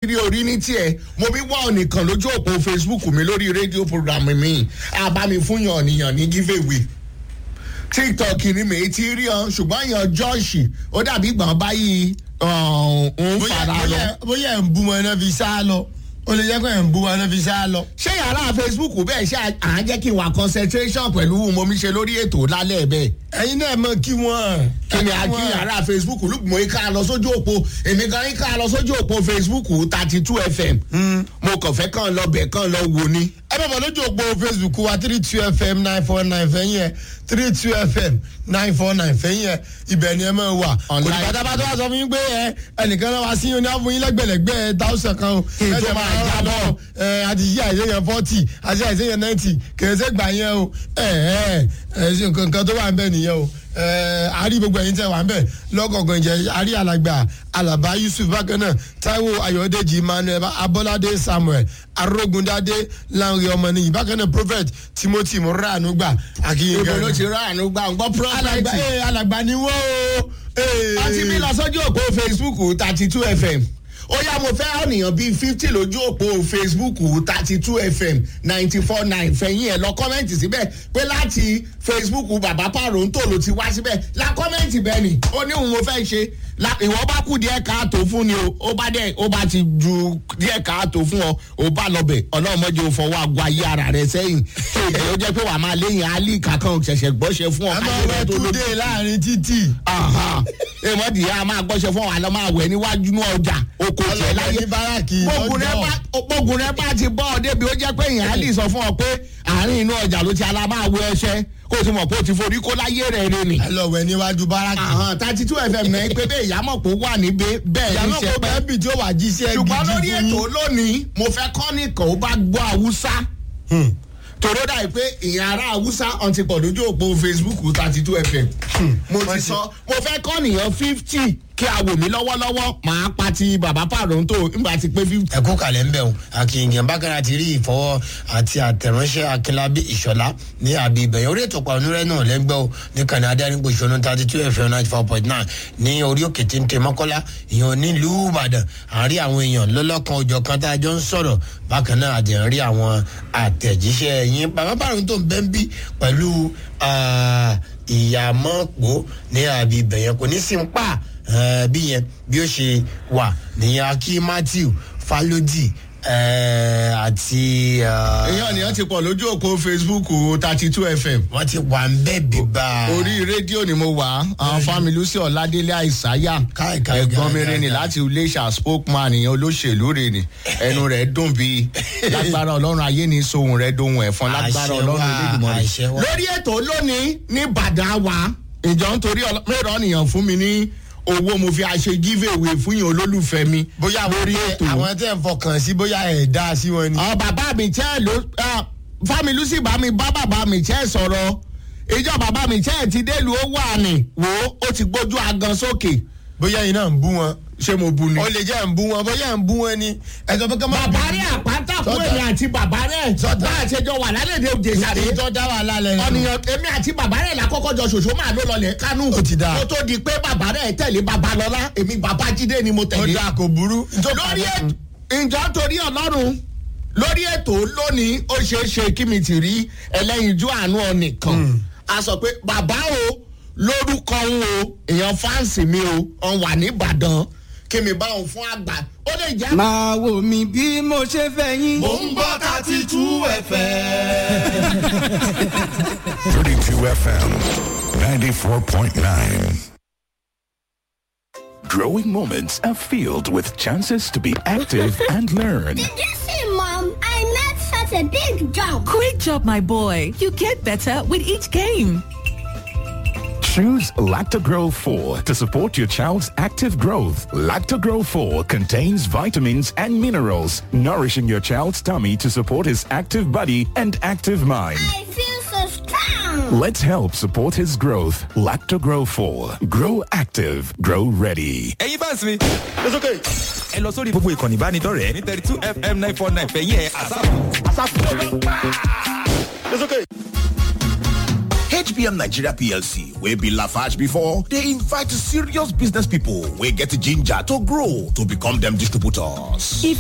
rí orí ní tiẹ̀ mo bí wá ọ̀nìkan lójú òpó facebook mi lórí rédíò program mi àbámi fún yàn ọ̀nìyàn ní giveaway tiktok ni mi ti rí ọ ṣùgbọ́n yan jọ́ọ̀ṣì ó dàbí gbọ̀n báyìí ń fara lọ. bóyá ẹ̀ ń bú wọn náà fi sá lọ ó lè jẹ́ pé ẹ̀ ń bú wọn náà fi sá lọ. ṣé yàrá facebook bẹ́ẹ̀ ṣe à ń jẹ́ kí n wà concentration pẹ̀lú mo mi ṣe lórí ètò lálẹ́ bẹ́ẹ̀. ẹ̀yin náà mọ̀ kí wọ́n. kí ni àkí yàrá facebook lùgbọ́n ká lọ sójú òpó èmi gan ká lọ sójú òpó facebook thirty two fm mo kàn fẹ́ kàn lọ bẹ̀ kàn lọ wò ni. ẹ bẹ̀ bọ̀ lójú òpó facebook wa three two fm nine four nine fẹ́yìn ẹ̀ three two fm nine four nine fẹ́yìn ẹ̀ ibẹ̀ ni ẹ máa wà. kò ní pátápátá wá sọ fún yín pé ẹ ẹnìkan náà wá sí yín ní àfún yín lẹ́gbẹ̀lẹ́gbẹ̀ thousand kan o. Kí n tó máa jábọ̀. ẹ àti yí àìsèyàn forty àti àìsèyàn ninety kèrèsè gbà yẹn o ẹ ẹ ẹ ṣe nǹkan tó wà ń bẹ nìyẹn o ẹ àárí gbogbo ẹ̀yin tẹ́ wà ń bẹ lọ́kọ̀ọ̀kan ìjẹ́ àárí alàgbà alaba yusuf bákan náà taiwo ayọ̀dèjì emmanuel abọ́ládé samuel arógundádé lanre ọmọnìyí bákan náà prophet timothy muranu gbà akínyìn ibo ló ti rà àánú gbà ń gbọ́ alàgbà prọfẹ̀tì. ẹ alàgbà ni wọ́n o. ee. wọ́n ti bí lọ sójú òpó facebook thirty two fm ó yá mo fẹ́ ọ̀nìyàn bíi fifty lójú òpó facebook thirty two fm ninety four nine fẹ̀yìn ẹ̀ lọ kọ́mẹ́ǹtì síbẹ̀ pé láti facebook bàbá pàrọ̀ǹtò ló ti wá síbẹ̀ la kọ́mẹ́ǹtì bẹ́ẹ̀ ni ó ní òun mo fẹ́ ṣe la ìwọ bá kú díẹ̀ káàtó fún ni o ó bá dẹ̀ ó bá ti ju díẹ̀ káàtó fún ọ ó bá lọ bẹ̀ ọlọ́mọdé ò fọwọ́ àgọ́ ayé ara rẹ̀ sẹ́yìn tó ìjẹ́ ó jẹ́ pé wàá máa léyìn alí kankan ṣẹ̀ṣẹ̀ gbọ́ṣẹ́ fún ọ àmọ́ ayé rẹ̀ wẹ́ẹ́ tó tún lójú dé láàrin títì. èmọ̀dì yà máa gbọ́sẹ̀ fún wa lọ́ máa wẹ̀ níwájú ní ọjà oko tiẹ̀ láyé ní báràkì gbógun rẹ bá gbógun rẹ bá ti bọ́ ọ débi ó jẹ́ pé èèyàn á lè sọ fún ọ pé àárín inú ọjà ló ti ala máa wọ ẹṣẹ kó o ti mọ̀ pé o ti forí kó láyé rẹ̀ rẹ̀ ni. ẹ lọ wẹ̀ níwájú báràkì. thirty two fm náà pé bẹ́ẹ̀ ìyámọ̀ pé ó wà níbẹ̀ bẹ́ẹ̀ ní ìyàmọ̀ ṣe kò pẹ́ bẹ́ẹ̀ bì tí ó wà jíṣẹ́ gidi ṣùgbọ́n lórí fún ètò yín. lónìí mo fẹ́ kọ́ nìkan ó bá gbọ́ haúsá Hmm. tòró dà pé ìyẹn ará haúsá ọ̀n ti pọ̀ lójú òpó facebook thirty two fm mo wọ́n ti ti- sọ mo fẹ́ kọ́ nìyẹn fifty kí a wò mí lọ́wọ́lọ́wọ́ màá pa ti bàbá pàrọ̀ǹtò nígbà tí pé fifty. ẹ kó kalẹ̀ ń bẹ̀ o akínyìn bákan àti rí ìfọwọ́ àti àtẹ̀ránṣẹ́ akínlábí ìṣọ̀lá ní àbí ìbẹ̀yẹ orí ètò pàánúrẹ́ náà lẹ́gbẹ́ o ní kàní adẹ́rìnpọ̀ ìṣọ̀nà thirty two fm ninety four point nine ní orí òkè tí ń tẹ mọ́kọ́lá ìyẹn nílùú ìbàdàn àárí àwọn èèyàn lọ́lọ́kan òjọ̀ kan tá a jọ ń sọ̀rọ̀ bákan náà àdẹ̀ ń rí àwọn àtẹ̀jíṣẹ́ yín bàbá bàrún tó ń bẹ́ ń bí pẹ̀lú ah, ìyàmọ́pọ̀ ní àbí ìbẹ̀yẹ kò ní sí ń pa eh, bí yẹn bí ó ṣe wà nìyẹn akí matthew falodi eh, àti. eh, èèyàn nìyẹn ti pọ̀ lójú òpó facebook thirty two fm wọ́n ti wà ń bẹ́ẹ̀ bíbá. orí rédíò ni mo wà àwọn fámi lucy ọ̀ládélé àìsáyà Káì, káì, ẹ̀gbọ́n káì, mi káì, rìn ní káì. láti iléeṣà spokesman ìyẹn olóṣèlú rìn ní ẹnu rẹ̀ dùn bíi lágbára ọlọ́run ayé ní sohun rẹ̀ dohun ẹ̀fọn lágbára Àṣẹ ọlọ́run wà, elédùnmọ́ àṣẹ wà. lórí ètò lónìí ní bàdà wa ìjọ nítorí mẹ́rọ̀ nìyàn fún mi ní owó mo fi àṣe giveaway fún yín olólùfẹ́ mi bóyá lórí wọ́n ètò àwọn tẹ̀ ń fọkàn sí bóyá ẹ̀ dá sí wọn ni. àwọn bàbá mi tẹ́ ló fámi lucy bá mi bá bàbá mi tẹ́ sọ̀rọ̀ ìjọ bàbá mi tẹ́ ti délùú ó wà ní wò ó ó ti gbójú agan sókè bóyá iná ń bú wọn. ṣé mo bu ni. ó lè jẹ́ ń bú wọn bóyá ń bú wọn ni. ẹ̀sọ́ pé kọ́mọ́. bàbá rẹ̀ àpáta fún Sọ́tà. èmi àti bàbá rẹ̀ Sọ́tà. bá a ṣe jọ wà lálẹ́ de òjè sáré èyí tó dá wà lálẹ́ rẹ̀. ọ̀nìyàn èmi àti bàbá rẹ̀ lákọ́kọ́ jọ ṣòṣó máa ló lọlẹ̀ kánú Ó ti dáa. kó tó di pé bàbá rẹ̀ tẹ̀lé bàbá lọ́lá èmi bàbá jídé ni mo ó tẹ̀lé dá kò burú. lórí ètò ìjọ torí ọlọ́run lórí ètò lónìí ó ṣeé ṣe kí mi ti rí ẹlẹ́yinjú àánú ọ̀nìkan a sọ pé bàbá o lórúkọ ń o èèyàn fáǹsì mi o ọ̀n wà nìbàdàn kí mi bá òun fún àgbà ó lè jẹ́. máa wò mí bí mo ṣe fẹ́ yín. Mo ń gbọ́ thirty two ẹ̀fẹ̀. 32 FM 94.9. Growing moments are filled with chances to be active and learn. Did you see, Mom? I made such a big jump. Great job, my boy. You get better with each game. Choose Lactogro 4 to support your child's active growth. Lactogro 4 contains vitamins and minerals, nourishing your child's tummy to support his active body and active mind. I feel so strong. Let's help support his growth. Lactogro 4. Grow active. Grow ready. ẹ̀yin fans mi. it's okay. ẹ lọ sórí gbogbo ìkànnì ìbánidọ́rẹ̀ẹ́ ní thirty two fm nine four nine fẹ̀yìn ẹ̀ àsáàpù. it's okay. HBM Nigeria PLC, wey be Lafarge before, they invite serious business people wey get ginger to grow to become them distributors. If